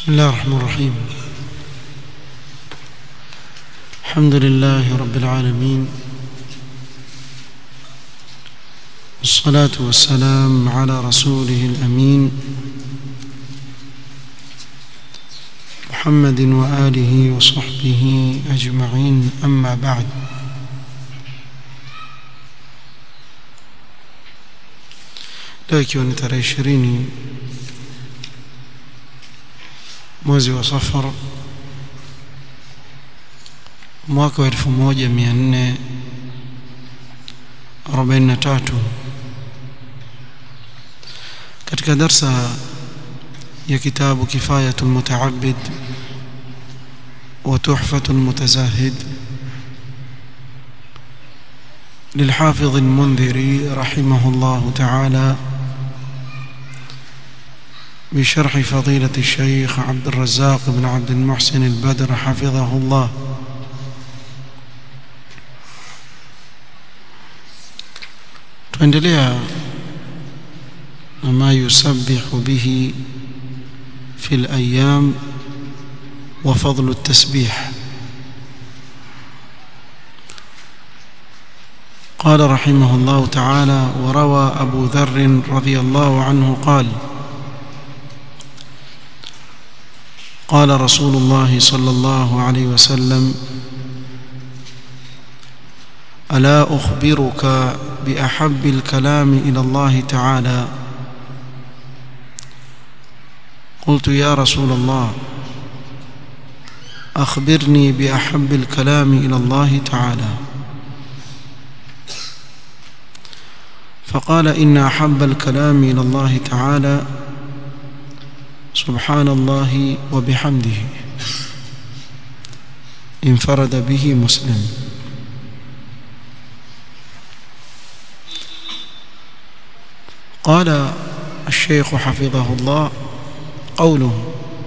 بسم الله الرحمن الرحيم الحمد لله رب العالمين والصلاة والسلام على رسوله الأمين محمد وآله وصحبه أجمعين أما بعد leo ikiwa ni tarehe ishirini mwezi wa safar mwaka wa elfu moja mia nne arobaini na tatu katika darsa ya kitabu kifayatu lmutaabid wa tuhfatu lmutazahid للحافظ المنذري رحمه الله تعالى بشرح فضيلة الشيخ عبد الرزاق بن عبد المحسن البدر حفظه الله tuendelea ما يسبح به في الأيام وفضل التسبيح قال رحمه الله تعالى وروى أبو ذر رضي الله عنه قال قال رسول الله صلى الله عليه وسلم ألا أخبرك بأحب الكلام إلى الله تعالى قلت يا رسول الله أخبرني بأحب الكلام إلى الله تعالى فقال إن أحب الكلام إلى الله تعالى سبحان الله وبحمده انفرد به مسلم قال الشيخ حفظه الله قوله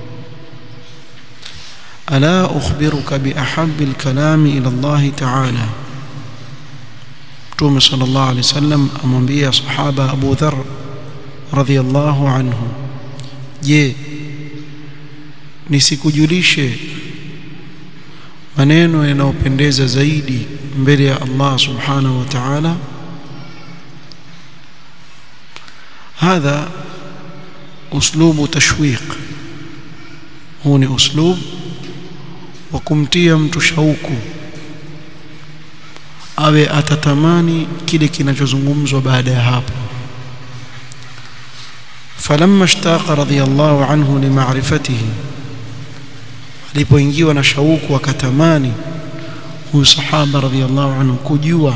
ألا أخبرك بأحب الكلام إلى الله تعالى Mtume sallallahu alaihi wasallam amwambia sahaba Abu Dharr radhiyallahu anhu je nisikujulishe maneno yanayopendeza zaidi mbele ya Allah subhanahu wa ta'ala هذا اسلوب تشويق huu ni uslub wa kumtia mtu shauku awe atatamani kile kinachozungumzwa baada ya hapo falamma ishtaqa radiyallahu anhu limaarifatihi alipoingiwa na shauku akatamani huyu sahaba radiyallahu anhu kujua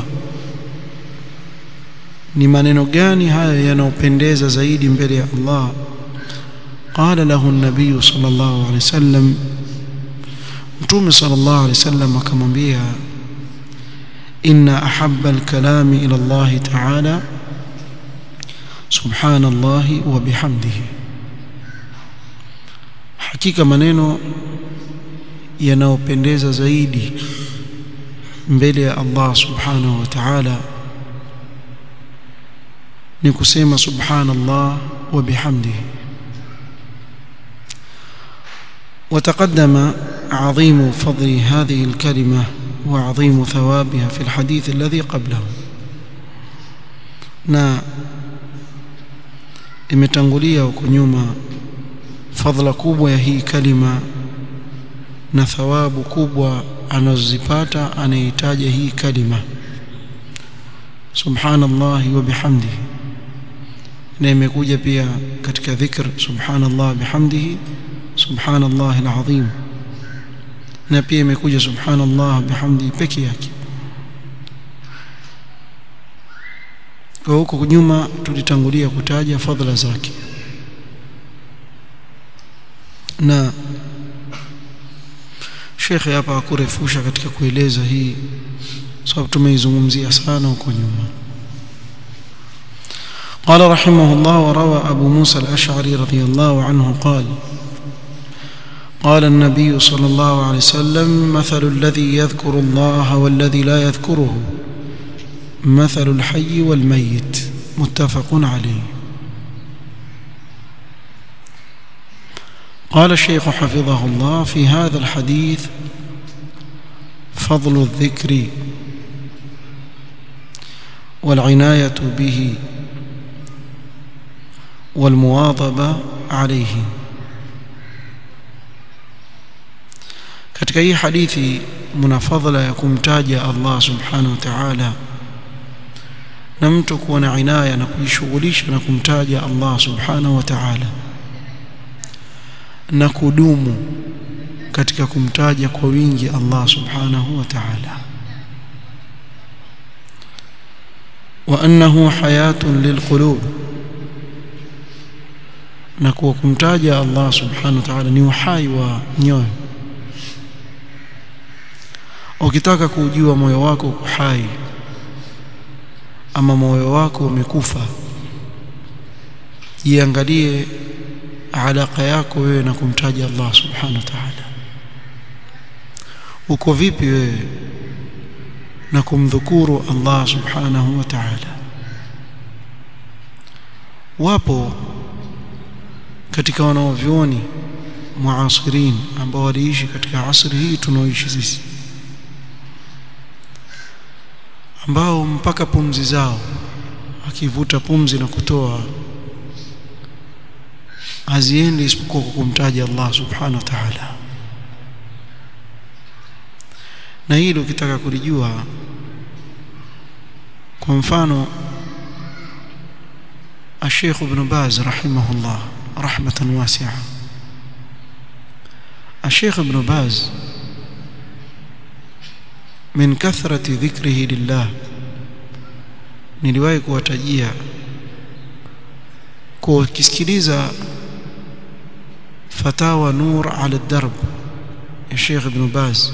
ni maneno gani haya yanayopendeza zaidi mbele ya Allah قال له النبي صلى الله عليه وسلم متوم صلى الله عليه وسلم akamwambia إن أحب الكلام إلى الله تعالى سبحان الله وبحمده hakika maneno yanayopendeza zaidi mbele ya Allah subhanahu wa ta'ala ni kusema subhanallah wa bihamdihi وتقدم عظيم فضل هذه الكلمه وعظيم ثوابها في الحديث الذي قبله na imetangulia huko nyuma fadhila kubwa ya hii kalima na thawabu kubwa anazozipata anayehitaja hii kalima subhanallah wa bihamdihi na imekuja pia katika dhikr subhanallah bihamdihi subhanallah alazim na pia imekuja subhanallah bihamdi peke yake kwa huko nyuma tulitangulia kutaja fadhila zake na shekhe hapa hakurefusha katika kueleza hii sababu tumeizungumzia sana huko nyuma قال رحمه الله وروى أبو موسى الأشعري رضي الله عنه قال قال النبي صلى الله عليه وسلم مثل الذي يذكر الله والذي لا يذكره مثل الحي والميت متفق عليه قال الشيخ حفظه الله في هذا الحديث فضل الذكر والعناية به والمواظبة عليه katika hii hadithi mna fadhila ya kumtaja Allah subhanahu wa ta'ala na mtu kuwa na inaya na kujishughulisha na kumtaja Allah subhanahu wa ta'ala na kudumu katika kumtaja kwa wingi Allah subhanahu wa ta'ala wa annahu hayatun lilqulub na kuwa kumtaja Allah subhanahu wa ta'ala ni uhai wa nyoyo ukitaka kujua moyo wako uko hai ama moyo wako umekufa jiangalie alaka yako wewe na kumtaja Allah subhanahu wa ta'ala uko vipi wewe na kumdhukuru Allah subhanahu wa ta'ala wapo katika wanaovyuoni muasirin ambao waliishi katika asri hii tunaoishi sisi ambao mpaka pumzi zao akivuta pumzi na kutoa haziendi isipokuwa kwa kumtaja Allah subhanahu wa ta'ala na hilo ukitaka kulijua kwa mfano الشيخ ابن باز رحمه الله رحمة واسعة الشيخ ابن باز من كثرة ذكره لله niliwahi kuwatajia kwa kisikiliza fatawa nur ala darb ya Sheikh Ibn Baz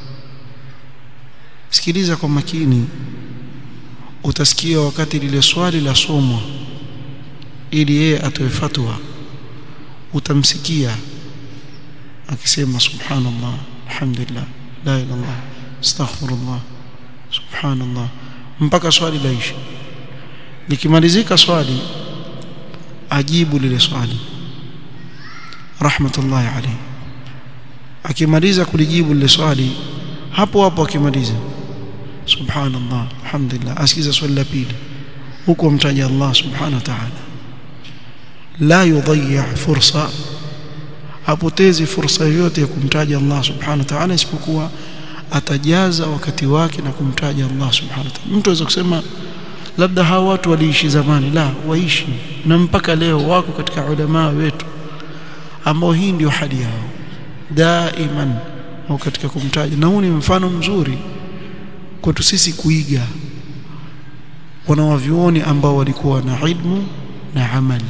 sikiliza kwa makini utasikia wakati lile swali la somwa ili yeye atoe fatwa utamsikia akisema subhanallah alhamdulillah la ilaha illallah astaghfirullah subhanallah mpaka swali laisha likimalizika swali ajibu lile swali rahmatullahi alayhi akimaliza kulijibu lile swali hapo hapo akimaliza subhanallah alhamdulillah asikiza swali la pili huko mtaja Allah subhanahu wa ta'ala la yudhiya fursa hapotezi fursa yoyote ya kumtaja Allah subhanahu wa ta'ala isipokuwa atajaza wakati wake na kumtaja Allah subhanahu wa ta'ala mtu aweza kusema labda hawa watu waliishi zamani la waishi na mpaka leo wako katika ulama wetu ambao hii ndio hali yao daiman au katika kumtaja na huu ni mfano mzuri kwetu sisi kuiga wanawavyuoni ambao walikuwa na ilmu na amali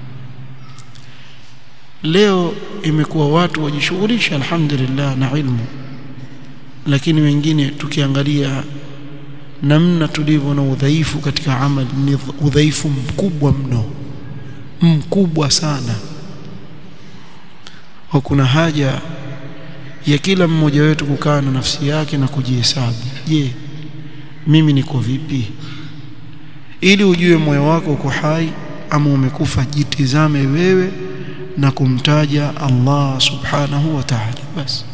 leo imekuwa watu wajishughulisha alhamdulillah na ilmu lakini wengine tukiangalia namna tulivyo na udhaifu katika amali ni udhaifu mkubwa mno mkubwa sana kwa kuna haja ya kila mmoja wetu kukaa na nafsi yake na kujihesabu je mimi niko vipi ili ujue moyo wako uko hai ama umekufa jitizame wewe na kumtaja Allah subhanahu wa ta'ala basi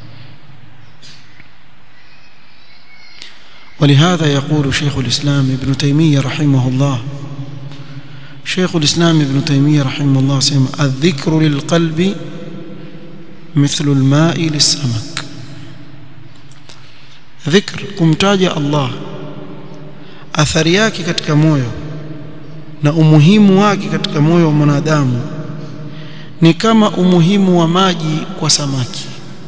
ولهذا يقول شيخ الإسلام ابن تيمية رحمه الله شيخ الإسلام ابن تيمية رحمه الله سيما الذكر للقلب مثل الماء للسمك ذكر kumtaja Allah athari yake katika moyo na umuhimu wake katika moyo wa mwanadamu ni kama umuhimu wa maji kwa samaki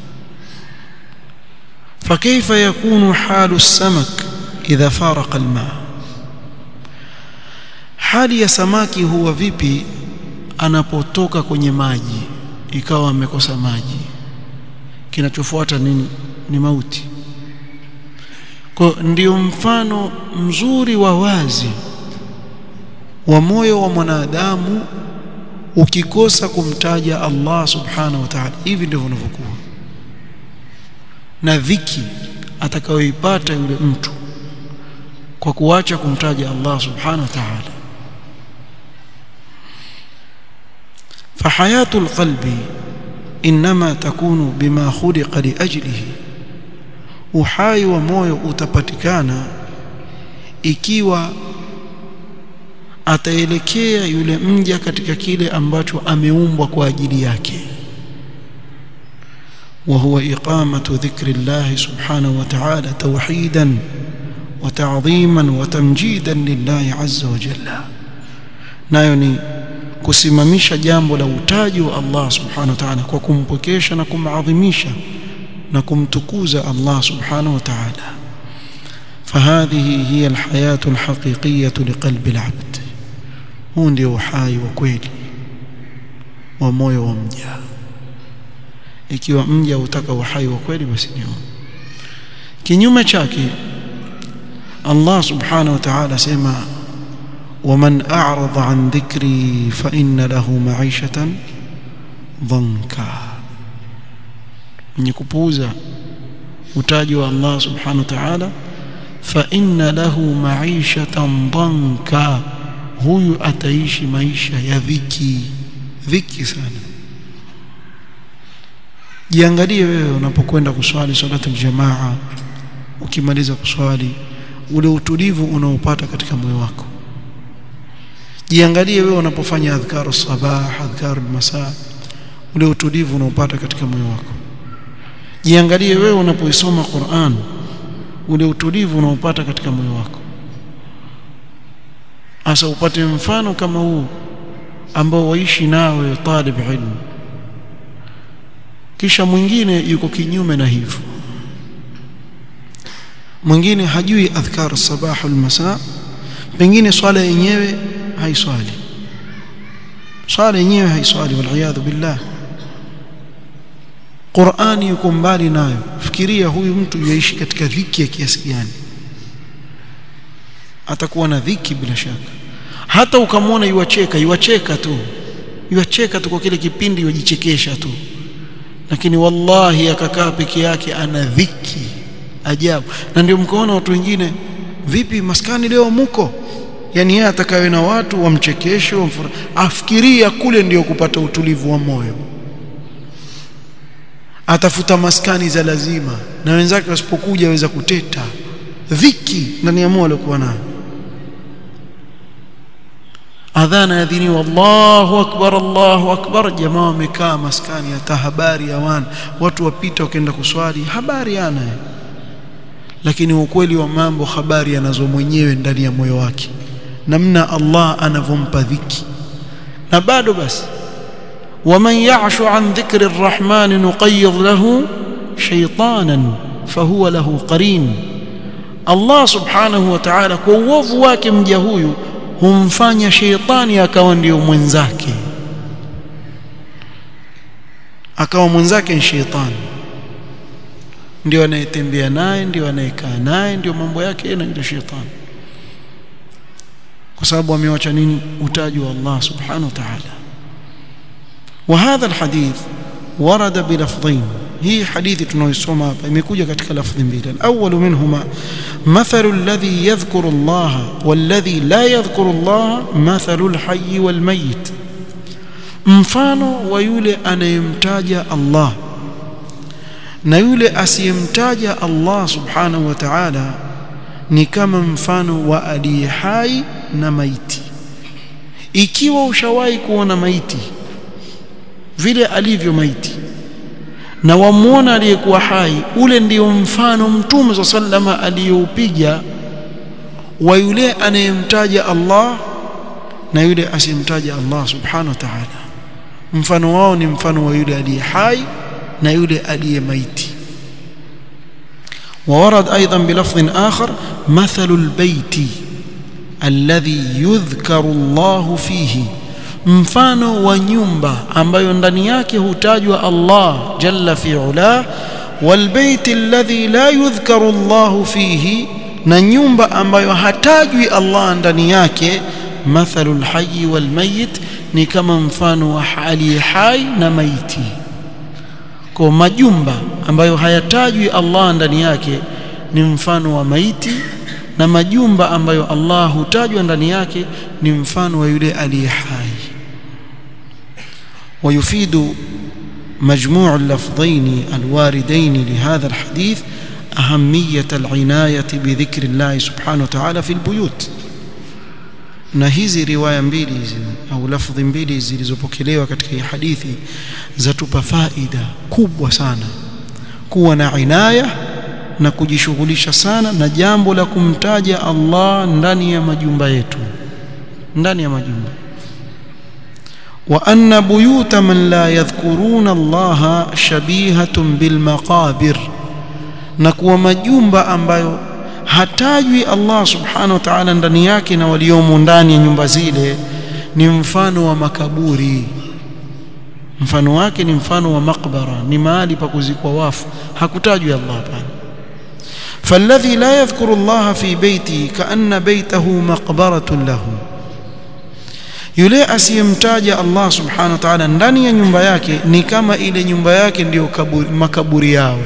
فكيف يكون حال السمك إذا فارق الماء hali ya samaki huwa vipi anapotoka kwenye maji ikawa amekosa maji kinachofuata nini ni mauti kwa ndio mfano mzuri wa wazi wa moyo wa mwanadamu ukikosa kumtaja Allah subhanahu wa ta'ala hivi ndivyo unavyokuwa na dhiki atakayoipata yule mtu kwa kuacha kumtaja Allah subhanahu wa ta'ala فحياة القلب inma takunu bima khuliqa liajlihi uhai wa moyo utapatikana ikiwa ataelekea yule mja katika kile ambacho ameumbwa kwa ajili yake وهو إقامة ذكر الله سبحانه وتعالى توحيدا وتعظيما وتمجيدا لله عز وجل نايوني kusimamisha jambo la utaji wa Allah subhanahu wa ta'ala kwa kumpokesha na kumadhimisha na kumtukuza Allah subhanahu wa ta'ala فهذه هي الحياة الحقيقية لقلب العبد huu ndio uhai wa kweli wa moyo wa mja ikiwa mja utaka uhai wa kweli basi ni kinyume chake Allah subhanahu wa ta'ala sema ومن أعرض عن ذكري فإن له معيشة ضنكا من يكبوزا وتاجوا الله سبحانه وتعالى فإن له معيشة ضنكا huyu ataishi maisha ya dhiki dhiki sana jiangalie wewe unapokwenda kuswali salatu aljamaa ukimaliza kuswali ule utulivu unaopata katika moyo wako jiangalie wewe unapofanya adhkaru sabah adhkaru masaa ule utulivu unaopata katika moyo wako jiangalie wewe unapoisoma Qur'an ule utulivu unaopata katika moyo wako asa upate mfano kama huu ambao waishi nawe talib ilmu kisha mwingine yuko kinyume na hivyo mwingine hajui adhkar sabah wal masa pengine swala yenyewe haiswali swala yenyewe haiswali wal billah Qur'ani yuko mbali nayo fikiria huyu mtu yaishi katika dhiki ya kiasi gani atakuwa na dhiki bila shaka hata ukamwona yuacheka yuacheka tu yuacheka tu kwa kile kipindi yujichekesha tu lakini wallahi akakaa peke yake ana dhiki ajabu na ndio mkaona watu wengine vipi maskani leo muko yani yeye atakawe na watu wamchekeshe wamfura afikiria kule ndio kupata utulivu wa moyo atafuta maskani za lazima na wenzake wasipokuja waweza kuteta dhiki ndani ya moyo alikuwa nayo adhana yadhiniwa Allahu akbar Allahu akbar jamaa wamekaa maskani hata habari hawana watu wapita wakaenda kuswali habari ana lakini ukweli wa mambo habari anazo mwenyewe ndani ya moyo wake namna Allah anavompa dhiki na bado basi waman ya'shu an dhikri arrahman nuqayyid lahu shaytanan fahuwa lahu qarin Allah subhanahu wa ta'ala kwa uovu wake mja huyu humfanya sheitani akawa ndio mwenzake akawa mwenzake ni sheitani ndio anayetembea naye ndio anayekaa naye ndio mambo yake na yule sheitani kwa sababu amewacha nini utaji wa Allah subhanahu wa ta'ala وهذا الحديث ورد بلفظين هي حديث tunaoisoma hapa imekuja katika lafzi mbili الأول منهما مثل الذي يذكر الله والذي لا يذكر الله مثل الحي والميت mfano wa yule anayemtaja Allah na yule asiyemtaja Allah subhanahu wa ta'ala ni kama mfano wa aliye hai na maiti ikiwa ushawahi kuona maiti vile alivyo maiti na wamuona aliyekuwa hai ule ndio mfano mtume sa sallama aliyoupiga wa yule anayemtaja Allah na yule asiyemtaja Allah subhanahu wa ta'ala mfano wao ni mfano wa yule aliye hai na yule aliye maiti وورد أيضا بلفظ آخر مثل البيت الذي يذكر الله فيه mfano wa nyumba ambayo ndani yake hutajwa Allah jalla fi ula walbayt alladhi la yudhkaru Allah fihi na nyumba ambayo hatajwi Allah ndani yake mathalul hayy wal mayit ni kama mfano wa hali hai na maiti kwa majumba ambayo hayatajwi Allah ndani yake ni mfano wa maiti na majumba ambayo Allah hutajwa ndani yake ni mfano wa yule aliye hai ويفيد مجموع اللفظين الواردين لهذا الحديث أهمية العناية بذكر الله سبحانه وتعالى في البيوت na hizi riwaya mbili hizi au lafdhi mbili zilizopokelewa katika hii hadithi zatupa faida kubwa sana kuwa na inaya na kujishughulisha sana na jambo la kumtaja Allah ndani ya majumba yetu ndani ya majumba wa anna buyuta man la yadhkuruna Allah shabihatun bil maqabir na kuwa majumba ambayo hatajwi Allah subhanahu wa ta'ala ndani yake na waliomo ndani ya nyumba zile ni mfano wa makaburi mfano wake ni mfano wa makbara ni mahali pa kuzikwa wafu hakutajwi Allah pale فالذي لا يذكر الله في بيته كأن بيته مقبرة له yule asiyemtaja Allah subhanahu wa ta'ala ndani ya nyumba yake ni kama ile nyumba yake ndiyo makaburi yao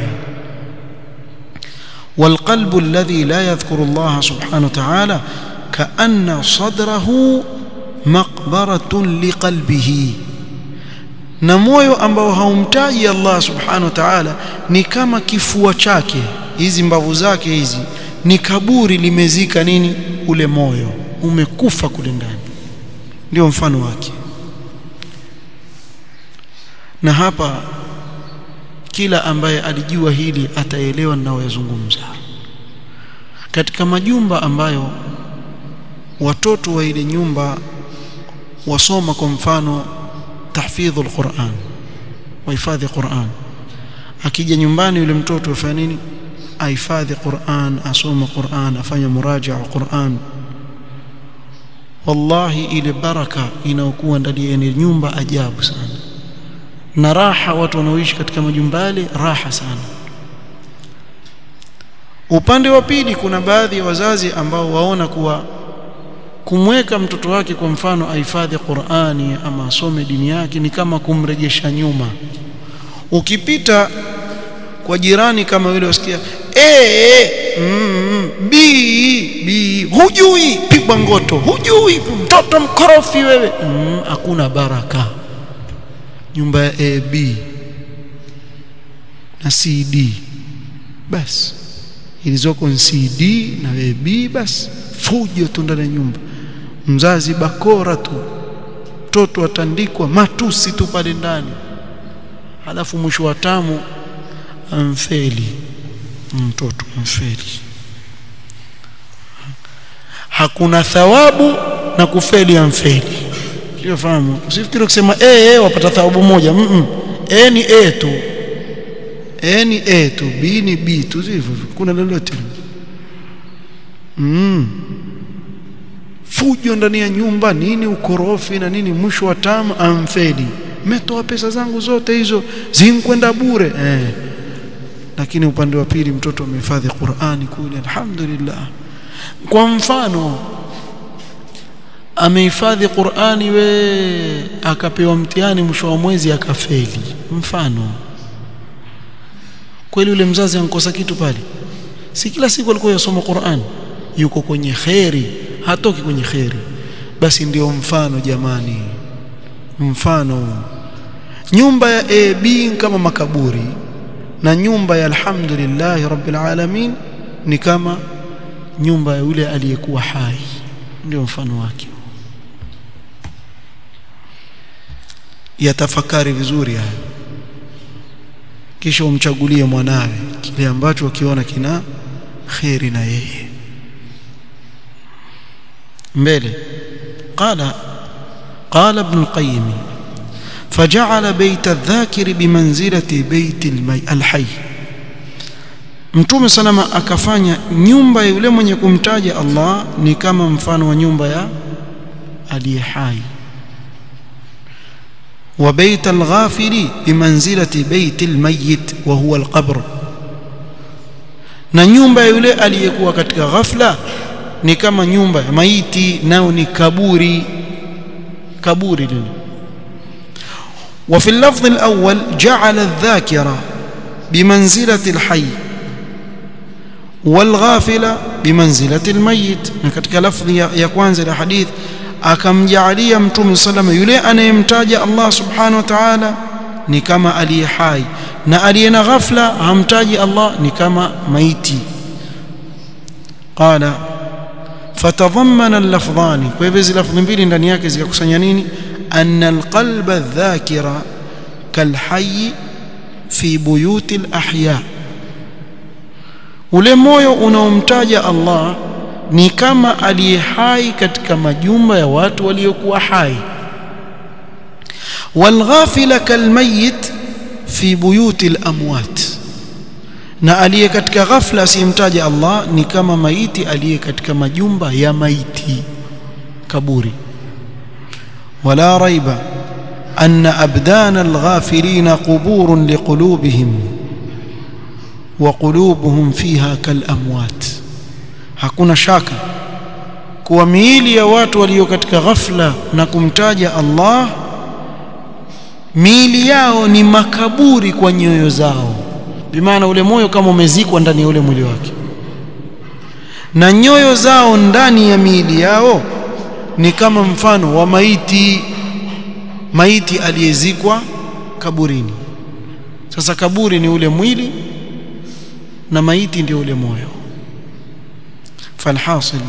والقلب الذي لا يذكر الله سبحانه وتعالى كأن صدره مقبرة لقلبه na moyo ambao haumtaji Allah subhanahu wa ta'ala ni kama kifua chake hizi mbavu zake hizi ni kaburi limezika nini ule moyo umekufa kule ndani ndio mfano wake na hapa kila ambaye alijua hili ataelewa ninayoyazungumza katika majumba ambayo watoto wa ile nyumba wasoma kwa mfano tahfidhul Qur'an wahifadhi Qur'an akija nyumbani yule mtoto afanya nini ahifadhi Qur'an asoma Qur'an afanya murajaa wa Qur'an wallahi ile baraka inayokuwa ndani ya nyumba ajabu sana na raha watu wanaoishi katika majumba yale raha sana upande wa pili kuna baadhi ya wazazi ambao waona kuwa kumweka mtoto wake kwa mfano ahifadhi Qur'ani ama asome dini yake ni kama kumrejesha nyuma ukipita kwa jirani kama yule usikia eh mm, bi bi hujui pigwa ngoto hujui mtoto mkorofi wewe hakuna mm, baraka nyumba ya AB na CD basi ilizoko ni CD na AB basi fujo tu ndani ya nyumba mzazi bakora tu mtoto atandikwa matusi tu pale ndani halafu mwisho wa tamu amfeli mtoto amfeli hakuna thawabu na kufeli amfeli sio fahamu usifikiri kusema eh eh wapata thawabu moja mm -mm. eh ni eh tu eh ni eh tu b ni b tu hivyo kuna lolote mm fujo ndani ya nyumba nini ukorofi na nini mwisho wa tamu amfeli metoa pesa zangu zote hizo zinkwenda bure eh lakini upande wa pili mtoto amehifadhi Qur'ani kule alhamdulillah kwa mfano amehifadhi Qur'ani we akapewa mtihani mwisho wa mwezi akafeli mfano kweli yule mzazi ankosa kitu pale si kila siku alikuwa yasoma Qur'an yuko kwenye khairi hatoki kwenye khairi basi ndio mfano jamani mfano nyumba ya AB kama makaburi na nyumba ya alhamdulillah rabbil alamin ni kama nyumba ya yule aliyekuwa hai ndio mfano wake yatafakari vizuri haya kisha umchagulie mwanawe kile ambacho ukiona kina khairi na yeye mbele qala qala ibn al-qayyim فجعل بيت الذاكر بمنزلة بيت المي الحي Mtume salama akafanya nyumba ya yule mwenye kumtaja Allah ni kama mfano wa nyumba ya aliye hai wa bait al-ghafiri bimanzilati bait al-mayyit wa huwa al-qabr na nyumba ya yule aliyekuwa katika ghafla ni kama nyumba ya maiti nao ni kaburi kaburi lile وفي اللفظ الأول جعل الذاكرة بمنزلة الحي والغافل بمنزلة الميت نكتك لفظ يكوان زي الحديث akamjaalia mtume salama yule anayemtaja Allah subhanahu wa ta'ala ni kama aliye hai na aliye na ghafla hamtaji Allah ni kama maiti qala fatadhammana al-lafdhani kwa hivyo hizi lafdhi mbili ndani yake zikakusanya nini anna al-qalba adh-dhakira kalhayy fi buyuti al-ahya ule moyo unaomtaja Allah ni kama aliye hai katika majumba ya watu waliokuwa hai walghafila kalmayit fi buyuti al-amwat na aliye katika ghafla asiyemtaja Allah ni kama maiti aliye katika majumba ya maiti kaburi wala raiba anna abdana alghafilina quburun liqulubihim wa qulubuhum fiha kalamwat hakuna shaka kuwa miili ya watu walio katika ghafla na kumtaja Allah miili yao ni makaburi kwa nyoyo zao bimaana ule moyo kama umezikwa ndani ya ule mwili wake na nyoyo zao ndani ya miili yao ni kama mfano wa maiti maiti aliyezikwa kaburini sasa kaburi ni ule mwili na maiti ndio ule moyo falhasil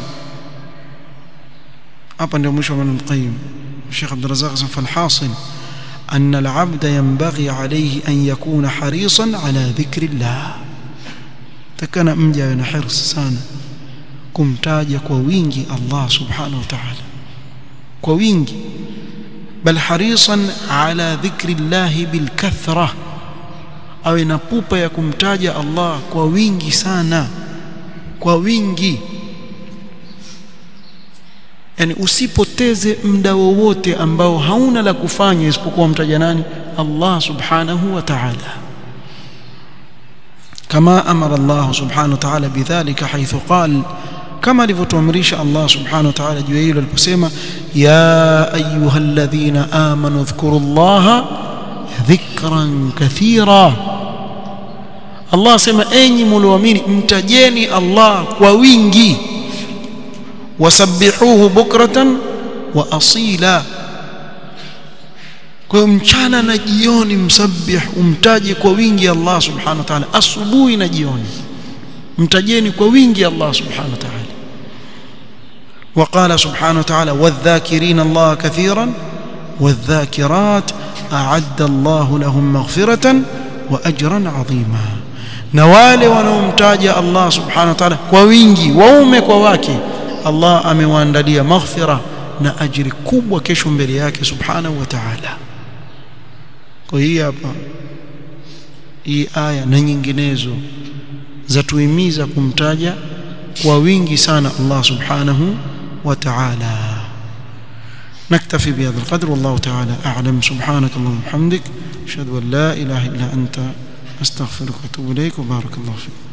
hapa ndio mwisho wa maneno qayyim Sheikh Abdul Razzaq falhasil أن العبد ينبغي عليه أن يكون حريصا على ذكر الله تكن مجا نحرص sana kumtaja kwa wingi Allah subhanahu wa ta'ala kwa wingi bal harisan ala dhikri Allah bil kathra awe na pupa ya kumtaja Allah kwa wingi sana kwa wingi yani usipoteze muda wowote ambao hauna la kufanya isipokuwa mtaja nani Allah subhanahu wa ta'ala kama amara Allah subhanahu wa ta'ala bidhalika haythu qala kama alivyotuamrisha Allah subhanahu wa ta'ala juu hilo aliposema ya ayyuhalladhina amanu dhkurullaha dhikran kathira Allah asema enyi mlioamini mtajeni Allah kwa wingi wasabbihuhu bukratan wa asila kwa mchana na jioni msabbih umtaje kwa wingi Allah subhanahu wa ta'ala asubuhi na jioni mtajeni kwa wingi Allah subhanahu wa ta'ala وقال سبحانه وتعالى والذاكرين الله كثيرا والذاكرات أعد الله لهم مغفرة وأجرا عظيما نوال ونمتاج الله سبحانه وتعالى كوينجي وومك وواكي Allah amewaandalia maghfira na ajiri kubwa kesho mbele yake subhanahu wa ta'ala kwa hii hapa hii aya na nyinginezo zatuhimiza kumtaja kwa wingi sana Allah subhanahu wa ta'ala نكتفي بهذا القدر والله تعالى أعلم سبحانك اللهم وبحمدك أشهد أن لا إله إلا أنت أستغفرك وأتوب إليك وبارك الله فيك